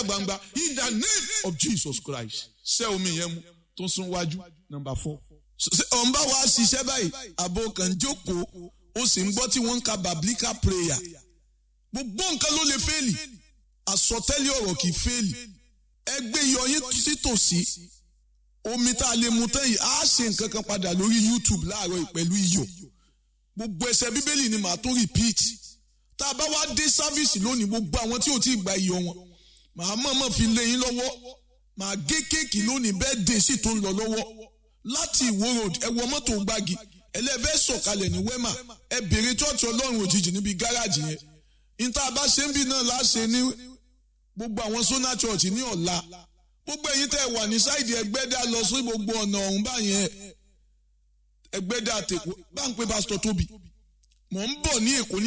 gbangba in the name of Jesus Christ ṣé omi yẹn mu tó sún wájú number four. ọ̀n bá wa ṣiṣẹ́ báyìí àbò kan jókòó ó sì ń gbọ́ tí wọ́n ń ka biblical prayer gbogbo nǹkan ló lè fẹ́ẹ̀lì àsọtẹ́lẹ̀ ọ̀rọ̀ kì í fẹ́ẹ̀lì ẹgbẹ́ ìyọyín sí tòsí omi tá a lè mu tán yìí á ṣe nǹkan kan padà lórí YouTube láàárọ̀ yìí pẹ̀lú iyọ̀ gbogbo ẹsẹ̀ bíbélì ni màá tún repeat tá a bá wá dé sáfíìsì lónìí gbogbo àwọn tí ò tí ì gba iyọ̀ wọn màá mọ̀ọ́mọ̀ fi lé yín lọ́wọ́ màá gé kéèkì lónìí bẹ́ẹ̀ dé sí tó ń lọ lọ́wọ́ láti ìwó road ẹ wọ mọ́tò gbági ẹlẹ́fẹ́ sọ̀kalẹ̀ ní wema ẹ bèrè chọ́ọ̀chì ọlọ́run òjijì níbi gáràjì yẹn níta bá ṣe ń bí náà láṣẹ ní gbogbo àwọn sona church ní ọ̀la gbogbo ẹ̀yin tẹ́ wà ní sáìdì ẹgbẹ́dá lọ sí gbogbo ọ̀nà ọ̀hún báyẹn ẹgbẹ́dá àtẹ̀kọ́ bá ń pe pásítọ̀ tóbi mò ń bọ̀ ní èkó ní